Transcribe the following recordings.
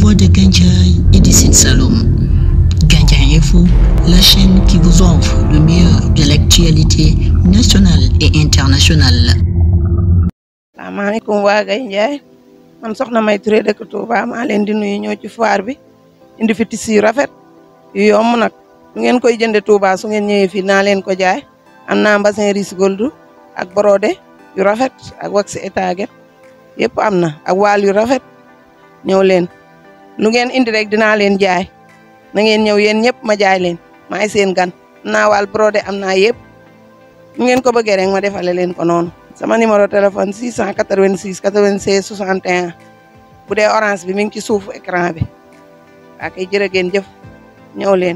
voix de Gandiaye et du Sine Saloum. Gandiaye Info, la chaîne qui vous offre le meilleur de l'actualité nationale et internationale. salaamaaleykum waa Gandiaye man soxna May Touré dëkk Touba maa leen di nuyu ñëw ci foire bi indi fi tissu yu rafet yu yomb nag su ngeen koy jënde Touba su ngeen ñëwee fii naa leen ko jaay am naa mbassin riche gold ak brodé yu rafet ak wax étaget yëpp am na ak waal yu rafet ñëw leen lu ngeen indi rek dinaa leen jaay na ngeen ñëw yéen ñëpp ma jaay leen maay seen gan am naa waal brodé am naa yëpp nu ngeen ko bëggee rek ma defale leen ko noonu sama numéro téléphone 686 96 61 bu dee orange bi mi ngi ci suufu écran bi waa kay jërë ngeen jëf ñëw leen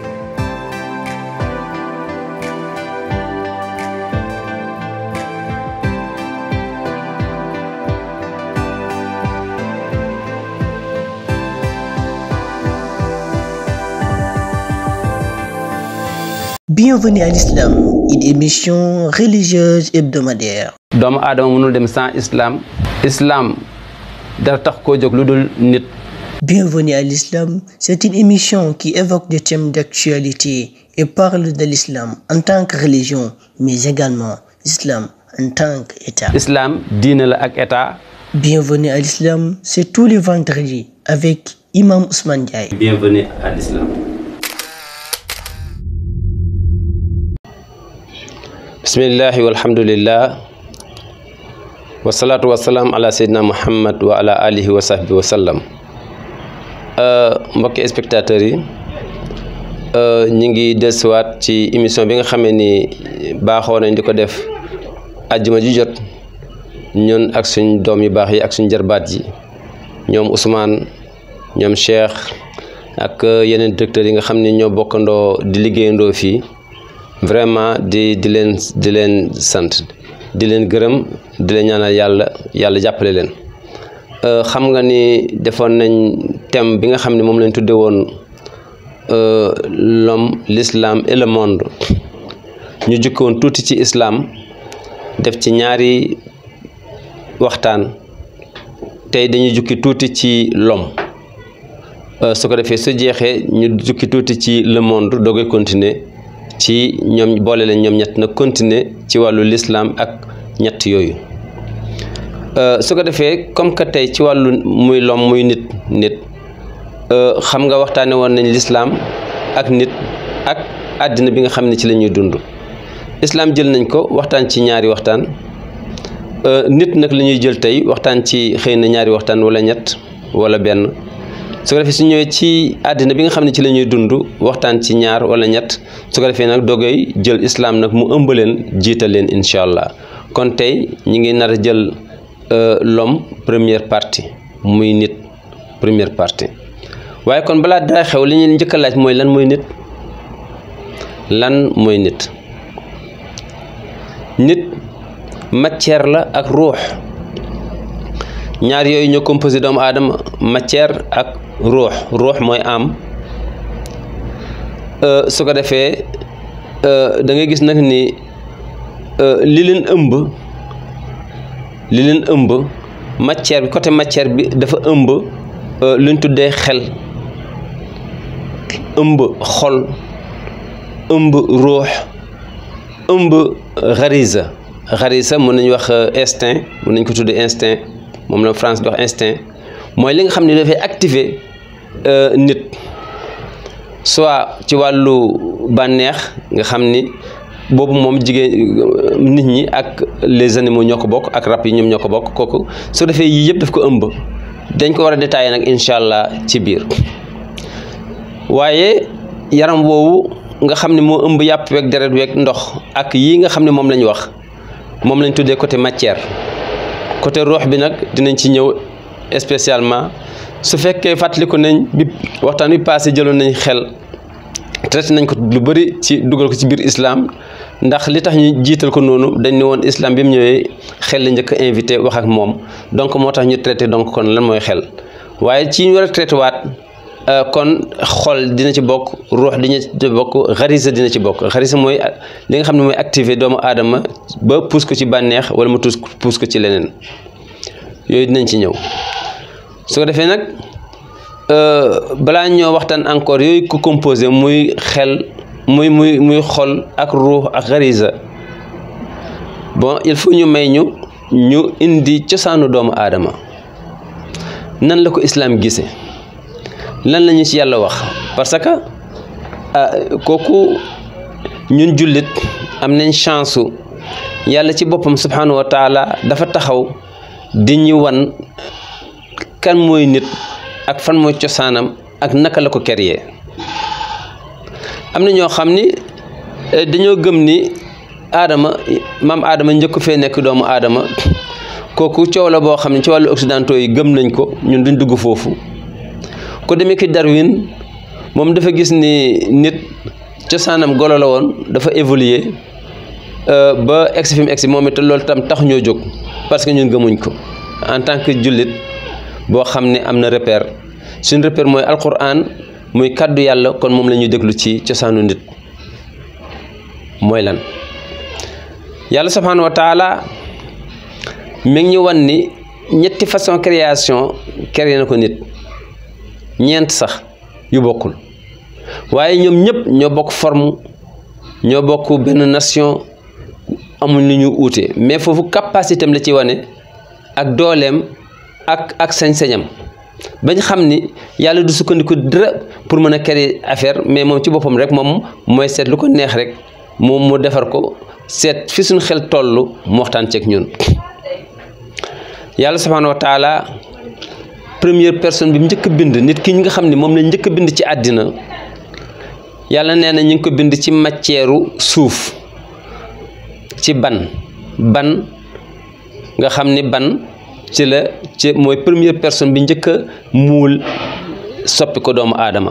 Bienvenue à l'Islam, une émission religieuse hebdomadaire. doomu aadama mënul dem sans islam islam dara tax koo jóg lu dul nit Bienvenue à l'Islam, c'est une émission qui évoque des thèmes d'actualité et parle de l'islam en tant que religion, mais également l'islam en tant qu'État. islam diine la ak état Bienvenue à l'Islam, c'est tous les vendredis avec Imam Ousmane Diaye. bienvenue à l'islam bismillahi walhamdulillah wasalaatu wasalaam ala seydina muhammad wa ala alihi wa sahbi wa sallam mbokki spectateurs yi ñi ngi dellusiwaat ci émission bi nga xamee ni baaxoo nañ di ko def àjjuma ji jot ñun ak suñ doom yu baax yi ak suñ jarbaat yi ñoom Ousmane ñoom Cheikh ak yeneen directeurs yi nga xam ne ñoo bokkandoo di liggéeyandoo fii vraiment di di leen di leen sant di leen gërëm di leen ñaanal yàlla yàlla jàppale leen xam nga ni defoon nañ thème bi nga xam ne moom lañ tudde woon l'homme l'islam et le monde ñu jukkoon tuuti ci islam def ci ñaari waxtaan tey dañuy jukki tuuti ci l'homme su ko defee su jeexee ñu jukki tuuti ci le monde doogay continuer ci ñoom boole leen ñoom ñett na continuer ci wàllu l'islam ak ñett yooyu su ko defee comme que tey ci wàllu muy l'homme muy nit nit xam nga waxtaane woon nañ l'islam ak nit ak àddina bi nga xam ne ci la ñuy dund islam jël nañ ko waxtaan ci ñaari waxtaan nit nag la ñuy jël tey waxtaan ci xëy na ñaari waxtaan wala ñett wala benn su ko defee su ñëwee ci àddina bi nga xam ne ci la ñuy dund waxtaan ci ñaar wala ñett su ko defee nag dogoy jël islam nag mu ëmb leen jiital leen incha allah kon tey ñi ngi nar a jël l'homme première partie muy nit première partie waaye kon balaa dara xew li ñu njëkk a laaj mooy lan mooy nit lan mooy nit nit matière la ak ruux ñaar yooyu ñoo composé doomu aadama matière ak ruux ruux mooy am su ko defee da ngay gis nag ni li leen ëmb li leen ëmb matière bi côté matière bi dafa ëmb luñ tuddee xel ëmb xol ëmb ruux ëmb xarisa xarisa mën nañu wax instinct mën nañ ko tuddee instinct moom la France di wax instinct mooy li nga xam ne dafay activer nit soit ci wàllu bànneex nga xam ni boobu moom jigéen nit ñi ak les animaux ñoo ko bokk ak rab yi ñoom ñoo ko bokk kooku su defee yii yëpp daf ko ëmb dañ ko war a détailler nag incha allah ci biir waaye yaram woowu nga xam ne moo ëmb yàpp weeg deret weeg ndox ak yii nga xam ne moom lañ wax moom lañ tuddee côté matière côté ruux bi nag dinañ ci ñëw spécialement su fekkee fàttaliku nañ bi waxtaan wi passé jëloon nañ xel traité nañ ko lu bëri ci dugal ko ci biir islam ndax li tax ñu jiital ko noonu dañ ne woon islam bi mu ñëwee xel la njëkk a invité wax ak moom donc moo tax ñu traité donc kon lan mooy xel waaye ci ñu war a traité waat kon xol dina ci bokk ruux dina ci bokk xarisa dina ci bokk xarisa mooy li nga xam ne mooy activé doomu aadama ba pousse ko ci bànneex wala mu tuus pousse ko ci leneen yooyu dinañ ci ñëw su ko defee nag balaa ñoo waxtaan encore yooyu ko composé muy xel muy muy muy xol ak ruux ak xarisa bon il faut ñu may ñu ñu indi cosaanu doomu aadama nan la ko islaam gise lan la ñu ci yàlla wax parce que kooku ñun jullit am nañ chance yàlla ci boppam subhanahu wa taala dafa taxaw di ñu wan kan mooy nit ak fan mooy cosaanam ak naka la ko créé am na ñoo xam ni dañoo gëm ni aadama maam aadama njëkk fee nekk doomu aadama kooku coow la boo xam ne ci wàllu occidentaux yi gëm nañ ko ñun duñ dugg foofu ko demee ki Darwin moom dafa gis ni nit cosaanam golo la woon dafa évoluer ba egsi fi mu egsi moom it loolu tam tax ñoo jóg parce que ñun gëmuñ ko en tant que jullit boo xam ne am na repère suñ repère mooy alquran muy kàddu yàlla kon moom la ñuy déglu ci cosaanu nit mooy lan yàlla subhanahu wa taala mi ngi ñu wan ni ñetti façon création créé na ko nit ñeent sax yu bokkul waaye ñoom ñëpp ñoo bokk forme ñoo bokk benn nation amul ni ñu uute mais foofu capacité am la ci wane ak dooleem ak ak sañ-sañam bañ xam ni yàlla du sukkandiku dara pour mën a créer affaire mais moom ci boppam rek moom mooy seet lu ko neex rek moom mu defar ko seet fi suñ xel toll mu waxtaan ceeg ñun yàlla subhanahu wa taala première personne bi njëkk a bind nit ki ñi nga xam ne moom la njëkk a bind ci àddina yàlla nee na ñu ngi ko bind ci matière suuf ci ban ban nga xam ni ban ci la ci mooy première personne bi njëkk a muul soppi ko doomu aadama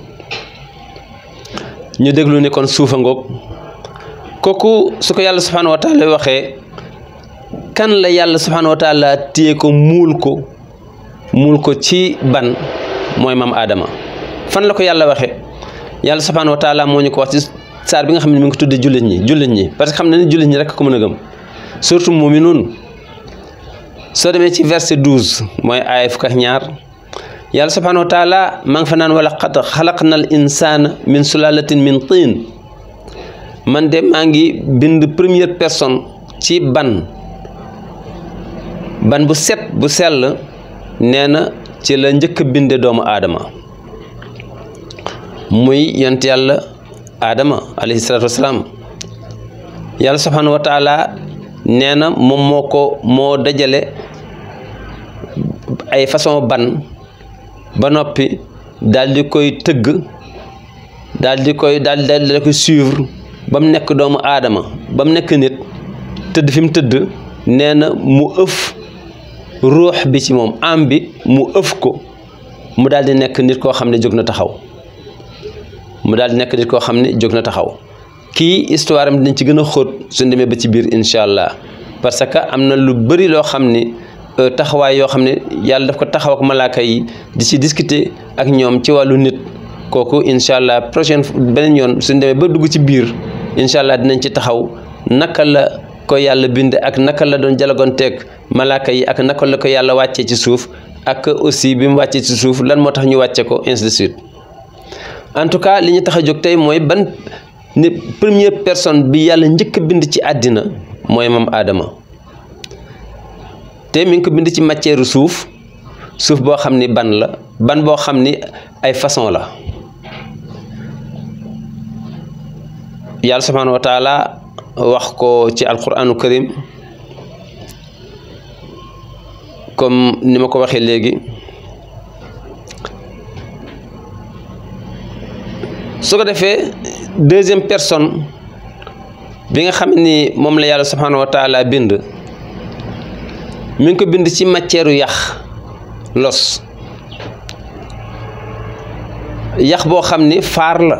ñu déglu ni kon suufa ngoog kooku su ko yàlla subhanahu wa taala waxee kan la yàlla subhanahu wa taala téye ko muul ko muul ko ci ban mooy maam aadama fan la ko yàlla waxee yàlla subhanahu wa taala moo ñu ko wax ci saar bi nga xam ne mi ngi ko tuddee jullit ñi jullit ñi parce que xam na ne jullit ñi rek ko mën a gëm surtout mu'minuun soo demee ci verset douze mooy aaya fukk ak ñaar yàlla subhanahu wa taala maa ngi fa naan wala qad xalaqna al insana min sulalatin min tiin man de maa ngi bind première personne ci ban ban bu set bu sell nee na ci la njëkk a binde doomu aadama muy yont yàlla aadama alayhi salaatu wasalaam yàlla subhanahu wa taala nee na moom moo ko moo dajale ay façon ban ba noppi daal di koy tëgg daal di koy daal daal di koy suivre ba mu nekk doomu aadama ba mu nekk nit tëdd fi mu tëdd nee na mu ëf ruux bi ci moom am bi mu ëf ko mu daal di nekk nit koo xam ne jóg na taxaw mu daal di nekk nit koo xam ne jóg na taxaw kii histoire am dinañ ci gën a xóot suñ demee ba ci biir incha allah parce que am na lu bëri loo xam ni taxawaay yoo xam ne yàlla daf ko taxaw ak malaaka yi di ci discuter ak ñoom ci wàllu nit kooku incha allah prochaine beneen yoon suñ demee ba dugg ci biir incha allah dinañ ci taxaw naka la ko yàlla bind ak naka la doon jalagonteeg malaaka yi ak naka la ko yàlla wàccee ci suuf ak aussi bi mu wàccee ci suuf lan moo tax ñu wàcce ko ainsi de suite en tout cas li ñu tax a jóg tey mooy ban ni première personne bi yàlla njëkk a bind ci àddina mooy moom aadama te mi ngi ko bind ci matière suuf suuf boo xam ni ban la ban boo xam ni ay façon la yàlla subhanahu wa taala wax ko ci alquranu karim comme ni ma ko waxee léegi su ko defee deuxième personne bi nga xam ni moom la yàlla subhanahu wa taala bind mi ngi ko bind ci matière yax los yax boo xam ni faar la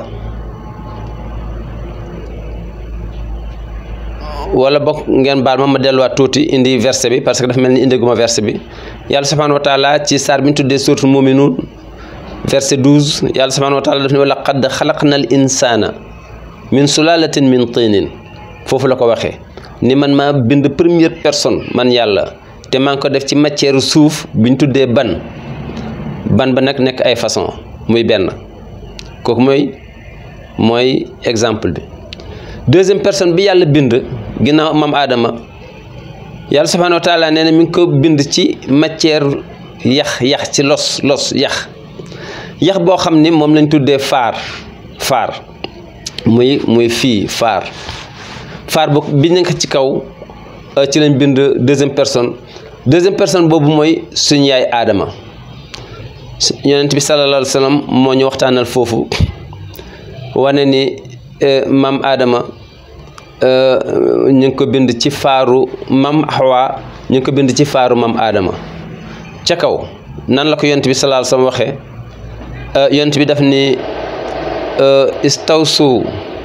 wala bokk ngeen baal ma ma delluwaat tuuti indi verset bi parce que dafa mel ni indi guma verset bi yàlla subhanahu wa taala ci saar bi ñu tuddee suuratul muminuun verset 12 yàlla subhanahu wa taala daf ne wa laqad xalaqna al insana min sulalatin min tinin foofu la ko waxee ni man maa bind première personne man yàlla te maa ngi ko def ci matière suuf bi ñu tuddee ban ban ba nag nekk ay façon muy benn kooku mooy mooy exemple bi deuxième personne bi yàlla bind ginnaaw maam aadama yàlla subhaanahu wa taala nee na mi ngi ko bind ci matière yax yax ci los los yax yax boo xam ni moom lañ tuddee faar faar muy muy fii faar faar bu bi nekk ci kaw ci lañ bind deuxième personne deuxième personne boobu mooy suñu yaay aadama yonent bi sallallahu alayhi wa sallam moo ñu waxtaanal foofu wane ni maam aadama ñu ngi ko bind ci faaru maam Hawa ñu ngi ko bind ci faaru maam aadama ca kaw nan la ko yonent bi sallallahu alayhi wa sallam waxee yonent bi daf ni istawsu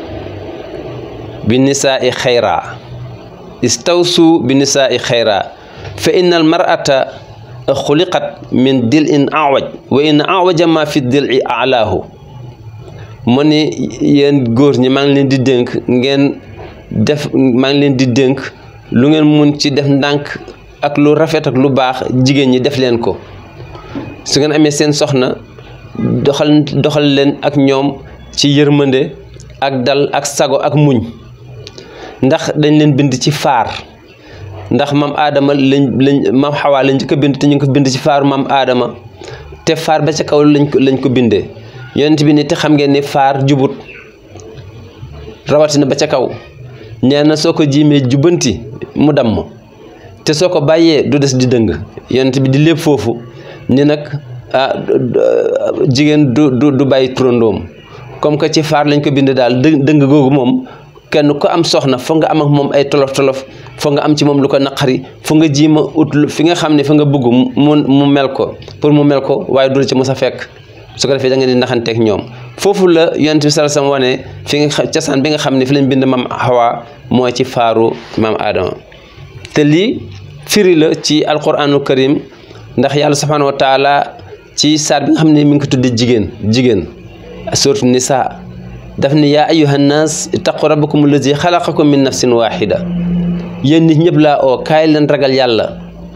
bi nisaai xayra istawsu bi nisaai xayra fa inna al mar'ata xuliqat min dil in awaj wa in awaja ma fi dil i alaahu mu ni yéen góor ñi maa ngi leen di dénk ngeen def maa ngi leen di dénk lu ngeen mun ci def ndànk ak lu rafet ak lu baax jigéen ñi def leen ko su ngeen amee seen soxna doxal doxal leen ak ñoom ci yërmande ak dal ak sago ak muñ ndax dañ leen bind ci faar ndax maam aadama lañ lañ maam xawaa lañ ko bind te ñu ngi ko bind ci faaru maam aadama te faar ba ca kaw lañ ko lañ ko bindee yonent bi ni te xam ngeen ni faar jubut rawatina ba ca kaw nee na soo ko jiimee jubanti mu damm te soo ko bàyyee du des di dëng yonent bi di lépp foofu ni nag ah jigéen du du du bàyyi turandoom comme que ci faar lañ ko bind daal dë dëng googu moom kenn ko am soxna foog nga am ak moom ay tolof tolof foog nga am ci moom lu ko naqari foog nga jiima ut fi nga xam ne fa nga bëgg mu mu mel ko pour mu mel ko waaye du la ci mos a fekk su ko defee da nga di naxanteeg ñoom foofu la yonent bi sallallahu alayhi wasallam wane fi nga cosaan bi nga xam ne fi lañ bind maam Hawa mooy ci faaru maam Adama te lii firi la ci alquranul karim ndax yàlla subhanahu wa taala ci saar bi nga xam ne mi ngi ko tuddee jigéen jigéen suratu nisa daf ni yaa ayuha nnaas ittaqu rabbakum allazi xalaqakum min nafsin waxida yéen nit ñëpp laa oo kaay leen ragal yàlla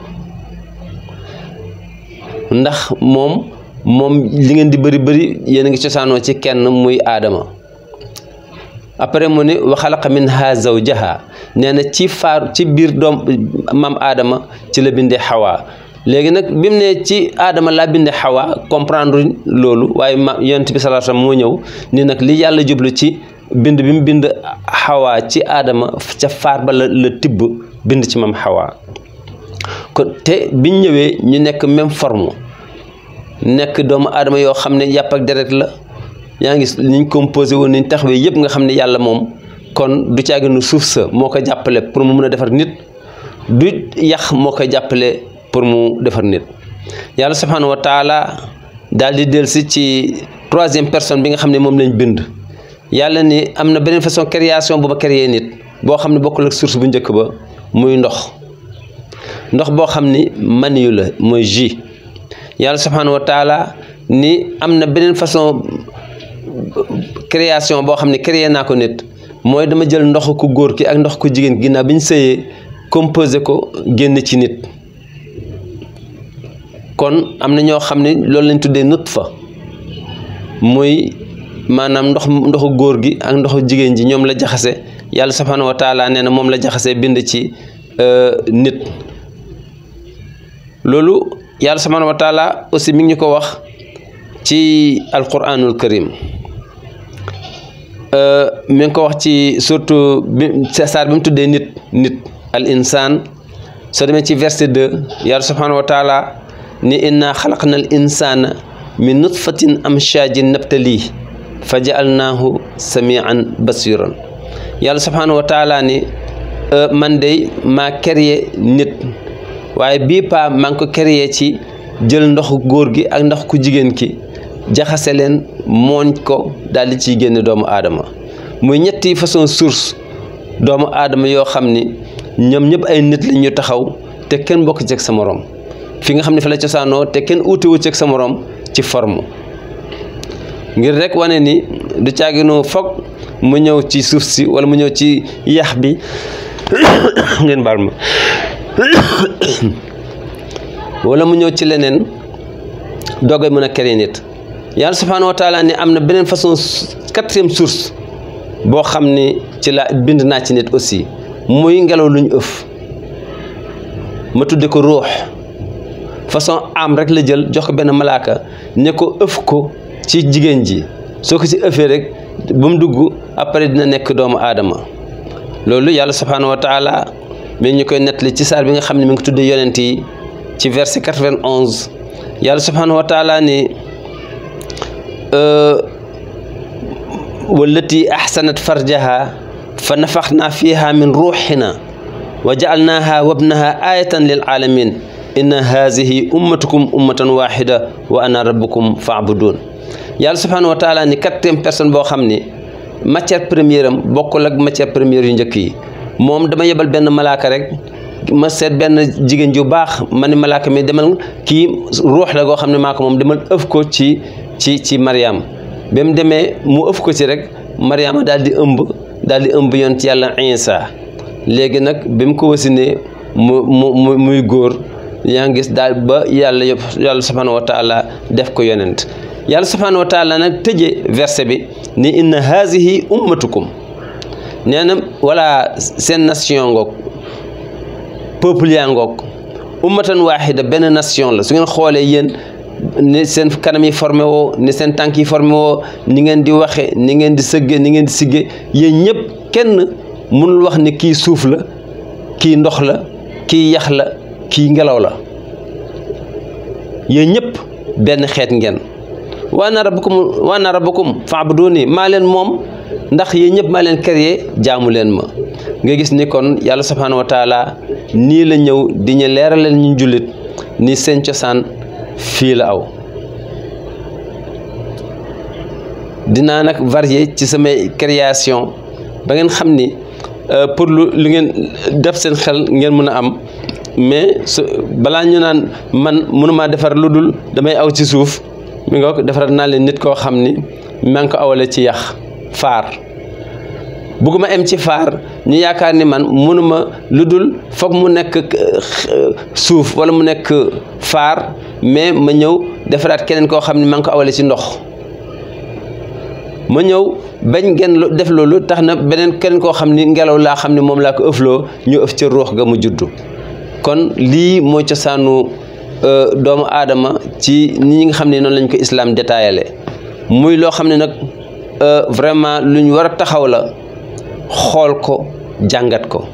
ndax moom moom li ngeen di bëri bëri yéen a ngi cosaanoo ci kenn muy aadama après mu ni wa xalaqa minha zawjaha nee na ci faar ci biir doom maam aadama ci la bindee xawaa léegi nag bi mu ne ci aadama laa binde xawa comprendre loolu waaye ma yonent bi sallallahu alayhi wasallam moo ñëw ni nag li yàlla jublu ci bind bi mu bind xawa ci aadama ca faar ba la la tibb bind ci mam xawa kon te biñ ñëwee ñu nekk même forme nekk doomu aadama yoo xam ne yàpp ak deret la yaa ngi niñ composé woon niñ taxawee yëpp nga xam ne yàlla moom kon du caaginu suuf sa moo ko jàppale pour mu mun a defar nit du yàq moo koy jàppale pour mu defar nit yàlla subhanahu wa taala daal di dellusi ci troisième personne bi nga xam ne moom lañ bind yàlla ni am na beneen façon création bu ma créé nit boo xam ne bokkul ak source bu njëkk ba muy ndox ndox boo xam ni maniyu la mooy jus yàlla subhanahu wa taala ni am na beneen façon création boo xam ne créé naa ko nit mooy dama jël ndox ku góor ki ak ndox ku jigéen ginnaaw bi ñu sëyee composé ko génn ci nit kon am na ñoo xam ne loolu lañ tuddee nutfa muy maanaam ndox ndoxu góor gi ak ndoxu jigéen ji ñoom la jaxase yàlla subhanahu wa taala nee na moom la jaxase bind ci nit loolu yàlla subhanahu wa taala aussi mi ngi ñu ko wax ci alquranul karim mi ngi ko wax ci surtout bi saar bi mu tuddee nit nit al insaan soo demee ci verset 2 yàlla subhanahu wa taala ni inna xalaqna al insana min nutfatin amshajin nabtali fa jaalnaahu samian basiran yàlla subhanahu wa taala ni man de maa créé nit waaye bii paa maa ngi ko créé ci jël ndoxu góor gi ak ndox ku jigéen ki jaxase leen mooñ ko daal di ciy génne doomu aadama muy ñetti façon source doomu aadama yoo xam ni ñoom ñëpp ay nit lañ ñu taxaw te kenn bokk ci ak sa morom fi nga xam ne fa la cosaanoo te kenn uutewu ci ak sa morom ci forme ngir rek wane ni du caaginu foog mu ñëw ci suuf si wala mu ñëw ci yax bi ngeen baal ma wala mu ñëw ci leneen doogay mën a créer nit yàlla subhaanahu wa taala ne am na beneen façon quatrième source boo xam ni ci la bind naa ci nit aussi muy ngelaw lu ñu ëf ma tudde ko ruux façon am rek la jël jox ko benn malaaka ne ko ëf ko ci jigéen ji soo ko ci ëffee rek ba mu dugg après dina nekk doomu aadama loolu yàlla subhaanahu wa taala mi ngi ñu koy nettali ci saar bi nga xam ne mi ngi tudde yonent yi ci verset 91 yàlla subhaanahu wa taala ni wallati ahsanat farjaha fa nafaxna fiha min ruuxina wa jaalnaha wabnaha ayatan lil alamin inna hazihi ummatukum ummatan waxida wa ana rabbukum faabudun yàlla subhanahu wa taala ni quatrième personne boo xam ni matière première am bokkul ak matière première yu njëkk yi moom dama yebal benn malaaka rek ma seet benn jigéen ju baax ma ni malaaka mi demal kii ruux la goo xam ne maa ko moom demal ëf ko ci ci ci Mariam ba mu demee mu ëf ko ci rek Mariama daal di ëmb daal di ëmb yoon ci yàlla Isa léegi nag bi mu ko wasinee mu mu muy góor yaa ngi gis daal ba yàlla yàlla subhanahu wa taala def ko yonent yàlla subhanahu wa taala nag tëjee verset bi ni inna hazihi ummatukum nee na wala seen nation ngoog peuple yaa ngoog ummatan waaxida benn nation la su ngeen xoolee yéen ni seen kanam yi formé woo ni seen tànk yi formé woo ni ngeen di waxe ni ngeen di sëgge ni ngeen di sigge yéen ñëpp kenn mënul wax ni kii suuf la kii ndox la kii yax la kii ngelaw la yéen ñëpp benn xeet ngeen wa ana rabbukum wa ana rabbukum fa'buduni maa leen moom ndax yéen ñëpp maa leen créé jaamu leen ma nga gis ni kon yàlla subhaanahu wa taala nii la ñëw di ñu leeralal ñu jullit ni seen cosaan fii la aw dinaa nag varier ci samay création ba ngeen xam ni pour lu lu ngeen def seen xel ngeen mën a am mais su balaa ñu naan man mënumaa defar lu dul damay aw ci suuf mi nga ko defaral naa leen nit koo xam ni maa ngi ko awale ci yax faar bugguma em ci faar ñu yaakaar ni man mënuma lu dul foog mu nekk suuf wala mu nekk faar mais ma ñëw defaraat keneen koo xam ne maa ngi ko awale ci ndox ma ñëw bañ ngeen def loolu tax na beneen keneen koo xam ni ngelaw laa xam ne moom laa ko ëfloo ñu ëf ca ruux ga mu juddu kon lii mooy cosaanu doomu aadama ci ni ñi nga xam ne noonu lañ ko islam détaillé muy loo xam ne nag vraiment lu ñu war a taxaw la xool ko jàngat ko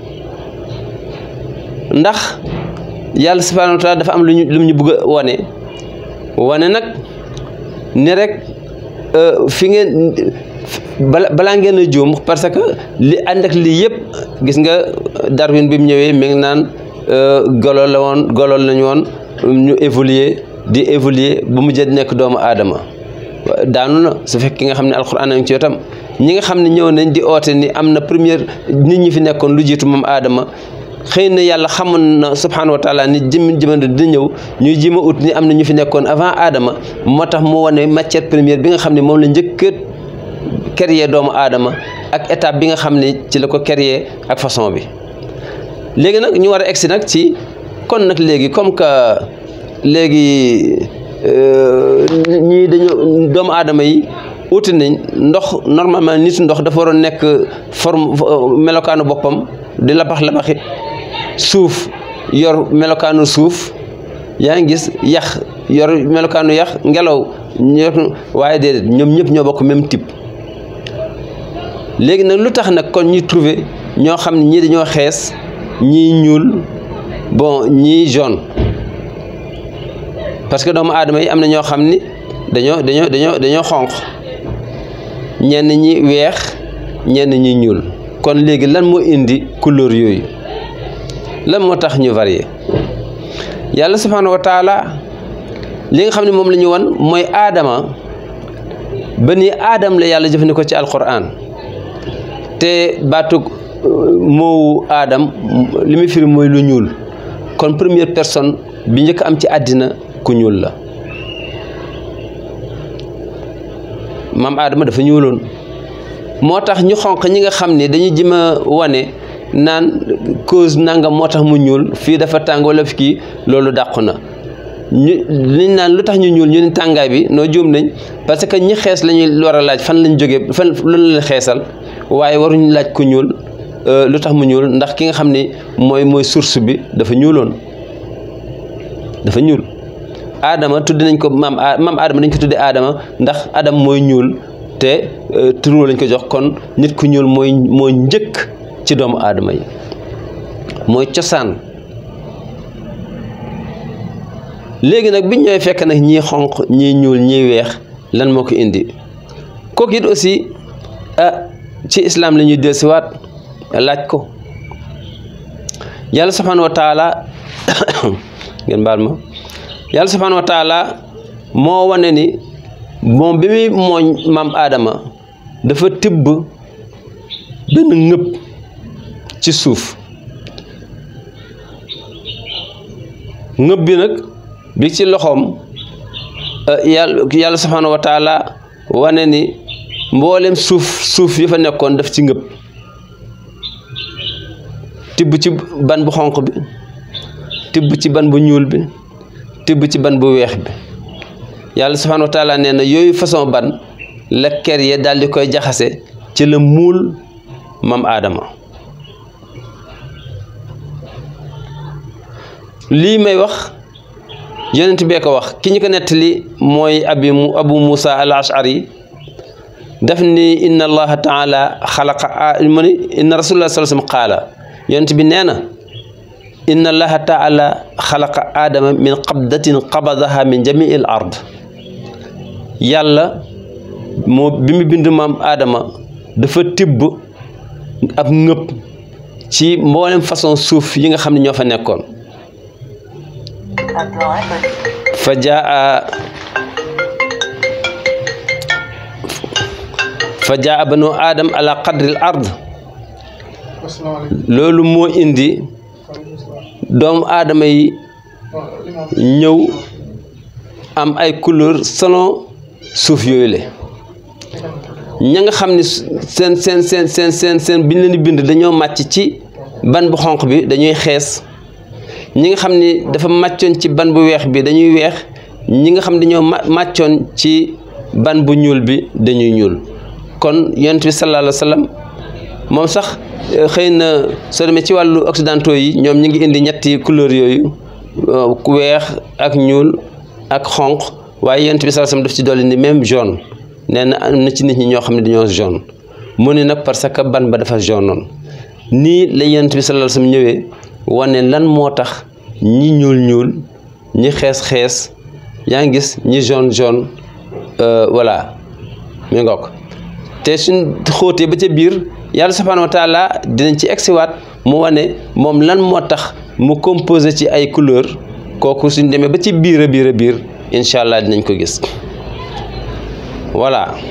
ndax yàlla subhanahu wa taala dafa am lu ñu lu ñu bëgg a wane wane nag ni rek fi ngeen bala balaa ngeen a juum parce que li ànd ak lii yëpp gis nga Darwin bi mu ñëwee mi ngi naan golo la woon golo lañu woon ñu évoluer di évoluer ba mu jël nekk doomu aadama daanu na su fekk ki nga xam ne alxuraan a ci yotam ñi nga xam ne ñëw nañ di oote ni am na première nit ñi fi nekkoon lu jiitu moom aadama xëy na yàlla xamoon na subhaanahu wa taala ni jëmmin jëmande dina ñëw ñuy jima ut ni am na ñu fi nekkoon avant aadama moo tax mu wane matière première bi nga xam ne moom la njëkk a créer doomu aadama ak étape bi nga xam ne ci la ko créer ak façon bi léegi nag ñu war a egsi nag ci kon nag léegi comme que léegi ñii dañu doomu aadama yi uti nañ ndox normalement nitu ndox dafa waroon nekk forme melokaanu boppam di labax labaxi suuf yor melokaanu suuf yaa ngi gis yax yor melokaanu yax ngelaw yor waaye déedéet ñoom ñëpp ñoo bokk même type léegi nag lu tax nag kon ñuy trouver ñoo xam ne ñii dañoo xees ñii ñuul bon ñii jaune parce que doomu aadama yi am na ñoo xam ni dañoo dañoo dañoo dañoo xonq ñenn ñi weex ñenn ñi ñuul kon léegi lan moo indi couleur yooyu lan moo tax ñu varié yàlla subhaanahu wa taala li nga xam ne moom la ñu wan mooy aadama ba ni aadam la yàlla jëfandikoo ci alquran te baatug moowu aadam li muy firi mooy lu ñuul kon première personne bi njëkk am ci àddina ku ñuul la maam aadama dafa ñuuloon moo tax ñu xonq ñi nga xam ne dañuy jëm a wane naan cause nangam moo tax mu ñuul fii dafa tàng wala fi kii loolu dàqu na ñu liñ naan lu tax ñu ñuul ñu ni tàngaay bi noo juum nañ parce que ñi xees la ñuy war a laaj fan lañ jógee fan lu leen xeesal waaye waruñu laaj ku ñuul lu tax mu ñuul ndax ki nga xam ni mooy mooy source bi dafa ñuuloon dafa ñuul aadama tudd nañ ko maam maam aadama dañ ko tuddee aadama ndax adam mooy ñuul te turu lañ ko jox kon nit ku ñuul mooy mooy njëkk ci doomu aadama yi mooy cosaan léegi nag biñ ñooy fekk nag ñii xonq ñii ñuul ñii weex lan moo ko indi kooku it aussi ah ci islam la ñuy dellusiwaat laaj ko yàlla subhanahu wa taala ngeen baal ma yàlla subhanahu wa taala moo wane ni moom bi muy mooñ maam aadama dafa tibb benn ngëpp ci suuf ngëpp bi nag bi ci loxoom yàlla yàlla subhanahu wa taala wane ni mboolem suuf suuf yi fa nekkoon daf ci ngëpp tibb ci ban bu xonq bi tibb ci ban bu ñuul bi tibb ci ban bu weex bi yàlla subhanahu wa taala nee na yooyu façon ban la ker ye daal di koy jaxase ci la muul mam aadama lii may wax yonent bee ko wax ki ñu ko nettali mooy abi abu musa al ashari daf ni inna allaha taala xalaqa mu ni inna rasulullah sallallahu alayhi wasallam qaala yonent bi nee na inna allaha taala xalaqa aadama min qabdatin qabadaha min jamii al ard yàlla moo bi mu bind maam aadama dafa tibb ab ngëpp ci mboolem façon suuf yi nga xam ne ñoo fa nekkoon fa jaa fa jaa banu aadam ala qadril ard loolu moo indi doomu aadama yi ñëw am ay couleur selon suuf yooyu le ña nga xam ne seen seen seen seen seen seen biñ leen di bind dañoo màcc ci ban bu xonq bi dañuy xees ñi nga xam ni dafa màccoon ci ban bu weex bi dañuy weex ñi nga xam dañoo màccoon ci ban bu ñuul bi dañuy ñuul kon yonent bi sallallahu alayhi wa sallam moom sax xëy na soo demee ci wàllu occidentaux yi ñoom ñi ngi indi ñetti couleur yooyu ku weex ak ñuul ak xonq waaye yonent bi sallallahu alayhi wa sallam daf ci dolli ni même jaune nee na am na ci nit ñi ñoo xam ne dañoo jaune mu ne nag parce que ban ba dafa jaune noonu nii la yonent bi sallallahu alayhi wa sallam ñëwee wane lan moo tax ñi ñuul ñuul ñi xees xees yaa ngi gis ñi jaune jaune voilà mi ngoog te suñ xóotee ba ca biir yàlla subhanahu wa taala dinañ ci egsiwaat mu wane moom lan moo tax mu composé ci ay couleur kooku suñ demee ba ci biir a biir a biir incha allah dinañ ko gis voilà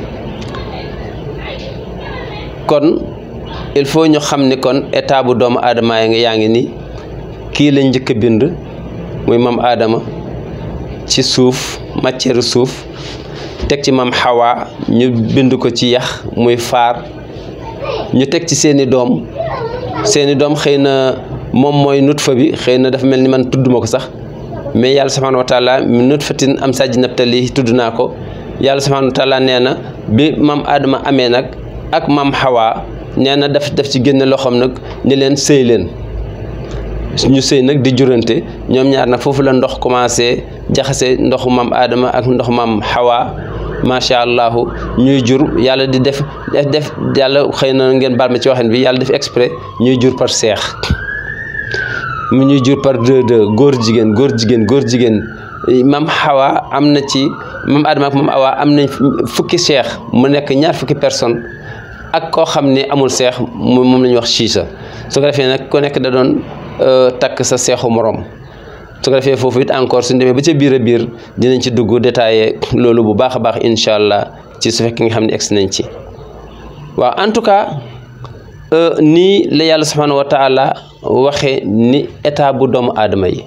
kon il faut ñu xam ni kon état bu doomu aadama yi nga yaa ngi ni kii lañ njëkk a bind muy maam aadama ci suuf matière suuf teg ci maam xawaa ñu bind ko ci yax muy faar ñu teg ci seeni doom seeni doom xëy na moom mooy nutfa bi xëy na dafa mel ni man tudduma ko sax mais yàlla subhanahu wa taala mi nutfatin am sajji nabtali tudd naa ko yàlla subhanahu wa taala nee na bi maam aadama amee nag ak maam xawaa nee na daf daf ci génne loxoom nag ni leen sëy leen ñu sëy nag di jurante ñoom ñaar nag foofu la ndox commencé jaxase ndoxu maam aadama ak ndox maam xawaa macha allahu ñuy jur yàlla di def def def yàlla xëy na ngeen baal ma ci waxin bi yàlla def exprès ñuy jur par seex mu ñuy jur par deux deux góor jigéen góor jigéen góor jigéen maam xawaa am na ci maam aadama ak maam awaa am nañ fukki seex mu nekk ñaar fukki personne ak koo xam ne amul seex moom la ñuy wax siisa su ko defee nag ku nekk da doon takk sa seexu morom su ko defee foofu it encore suñu demee ba ca biir a biir dinañ ci dugg détaillé loolu bu baax a baax incha allah ci su fekkee nga xam ne egsi nañ ci waaw en tout cas nii la yàlla subhanahu wa taala waxee ni état bu doomu aadama yi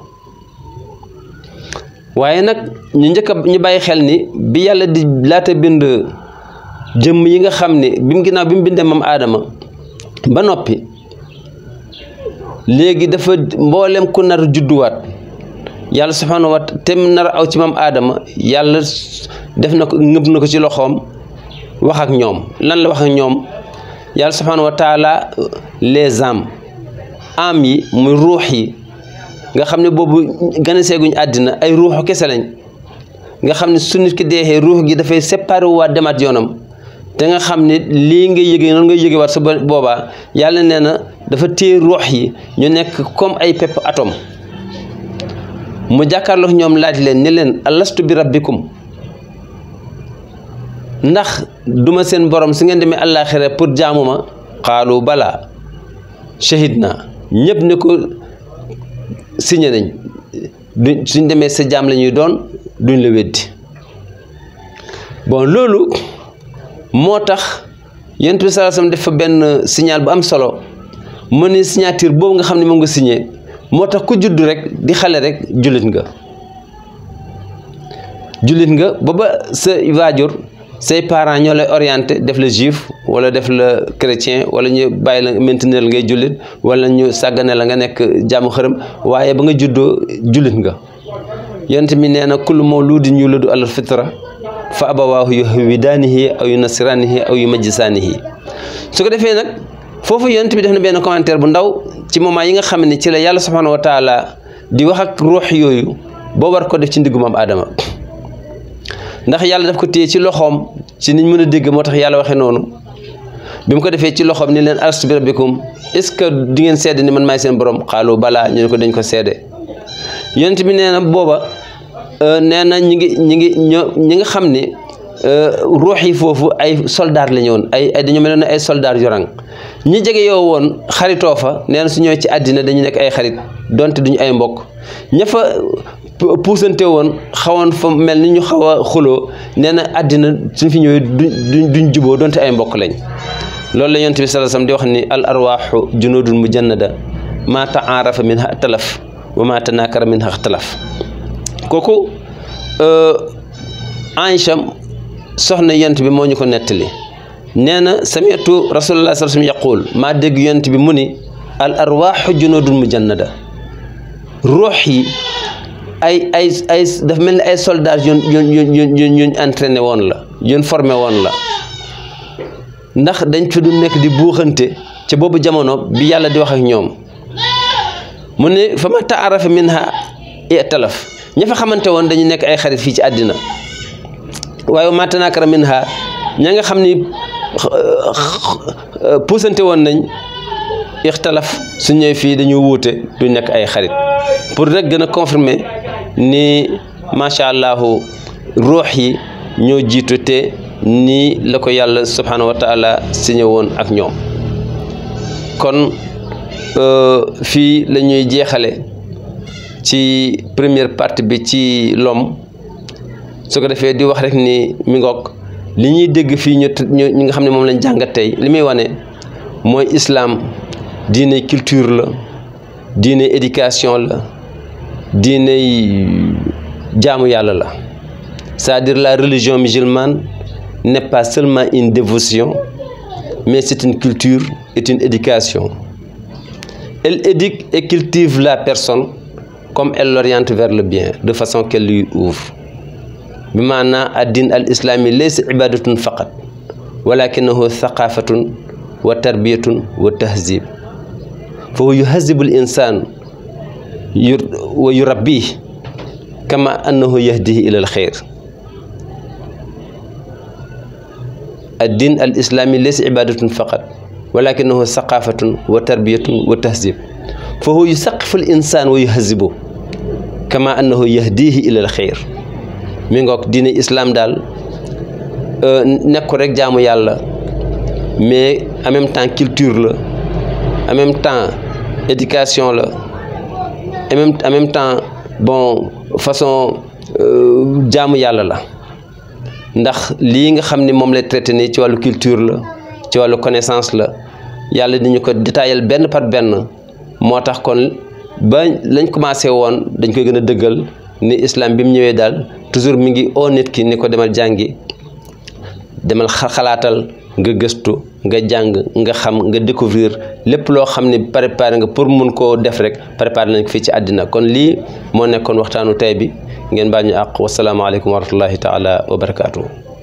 waaye nag ñu njëkk a ñu bàyyi xel ni bi yàlla di laata bind jëmm yi nga xam ne bi mu ginnaaw bi mu bindee maam aadama ba noppi léegi dafa mboolem ku nar judduwaat yàlla subhanahu wa tem nar aw ci maam aadama yàlla def na ko ngëb na ko ci loxoom wax ak ñoom lan la wax ak ñoom yàlla subhanahu wa taala les âmes âmes yi muy ruux yi nga xam ne boobu gën a seeguñ àddina ay ruuxu kese lañ nga xam ne su nit ki deexee ruux gi dafay séparé waat demaat yoonam te nga xam ne lii nga yëgee noonu nga yëgee waat sa boobaa yàlla nee na dafa téye ruux yi ñu nekk comme ay pepp atome mu jàkkaarloo ñoom laaj leen ni leen alastu bi rabbikum ndax duma seen borom su ngeen demee àllaaxira pour jaamu ma xaalu balaa shahid na ñëpp ne ko signé nañ duñ suñ demee sa jaam la ñuy doon duñ la weddi bon loolu moo tax yonent bi sallallahu alayhi wasallam def fa benn signal bu am solo mu ne signature boobu nga xam ne moom nga signé moo tax ku judd rek di xale rek jullit nga jullit nga ba ba sa waajur say parents ñoo lay orienté def la juif wala def la chrétien wala ñu bàyyi la maintenir ngay jullit wala ñu sàggane la nga nekk jaamu xërëm waaye ba nga juddoo jullit nga yonent mi nee na kullu mawludin yuladu alal fitra fa abawaahu yuhwidaanihi aw yunasiraanihi aw yumajjisaanihi su ko defee nag foofu yonent bi def na benn commentaire bu ndaw ci moment yi nga xam ne ci la yàlla subhanahu wa taala di wax ak ruux yooyu boo war ko def ci ndiggu maam Adama ndax yàlla daf ko téye ci loxoom ci niñ mën a dégg moo tax yàlla waxee noonu bi mu ko defee ci loxoom ni leen alastu bi rabbikum est-ce que di ngeen seede ni man maay seen borom xaalu balaa ñu ne ko dañ ko seede yonent bi nee na booba nee na ñi ngi ñi ngi ñoo ñi nga xam ne ruux yi foofu ay soldaar la ñu woon ay ay dañoo mel ne ay soldaar yorang ñi jege yow woon xaritoo fa nee na su ñëwee ci àddina dañu nekk ay xarit donte duñu ay mbokk ña fa puusante woon xawoon fa mel ni ñu xaw a xuloo nee na àddina suñ fi ñëwee duñ duñ juboo donte ay mbokk lañ loolu la yonent bi sallallahu alayhi wasallam di wax ni al arwaaxu junudun mujannada maa taarafa minha talaf wa maa tanaakara minha talaf kooku Aïcha soxna yonent bi moo ñu ko nettali nee na sami'tu rasulullah sallallahu alayhi wasallam yaqul maa dégg yonent bi mu ni al arwaaxu junudun mujannada ruux yi ay ay ay dafa mel ni ay soldats yoon yoon yoon yoon yoon entraîné woon la yoon formé woon la ndax dañ fi du nekk di buuxante ca boobu jamono bi yàlla di wax ak ñoom mu ne fa ma taarafa minha italaf ña fa xamante woon dañu nekk ay xarit fii ci àddina waaye ma tanakara minha ña nga xam ni puusante woon nañ ixtalaf su ñëwee fii dañu wuute du nekk ay xarit pour rek gën a confirmer ni macha allahu ruux yi ñoo jiitu te nii la ko yàlla subhanahu wa taala signé woon ak ñoom kon fii la ñuy jeexale ci première partie bi ci l'homme su ko defee di wax rek ni mi ngoog li ñuy dégg fii ñu ñi nga xam ne moom lañ jàngat tey li muy wane mooy islam diine culture la diine éducation la diine jaamu yàlla la c'est-à-dire la religion musulmane n'est pas seulement une dévotion mais c'est une culture et une éducation elle éduque et cultive la personne comme elle l'oriente vers le bien de façon qu'elle lui ouvre bi maanaa addin al islami laysa ibadatun faqat walakinahu thaqafatun wa tarbiyatun wa tahzib fa huwa yuhazibu al insan wa yurabbih kama annahu yahdihi ila al xayr addin al islami laysa ibadatun faqat walakinahu thaqafatun wa tarbiyatun wa tahzib fa huwa yusaqifu al insan wa yuhazibu kama annahu yahdihi ila al xayr mi ngoog diine islam daal nekk ko rek jaamu yàlla mais en même temps culture la en même temps éducation la en même en même temps bon façon jaamu yàlla la ndax lii nga xam ne moom lay traité nii ci wàllu culture la ci wàllu connaissance la yàlla di ñu ko détaillé benn par benn moo tax kon ba lañ commencé woon dañ koy gën a dëggal ni islam bi mu ñëwee daal toujours mi ngi oo nit ki ni ko demal jàngi demal xalaatal nga gëstu nga jàng nga xam nga découvrir lépp loo xam ne préparé nga pour mun koo def rek préparé nañ ko fii ci àddina kon lii moo nekkoon waxtaanu tey bi ngeen baal ñu àq wasalaamaaleykum wa rahmatullahi taala wa barakaatu.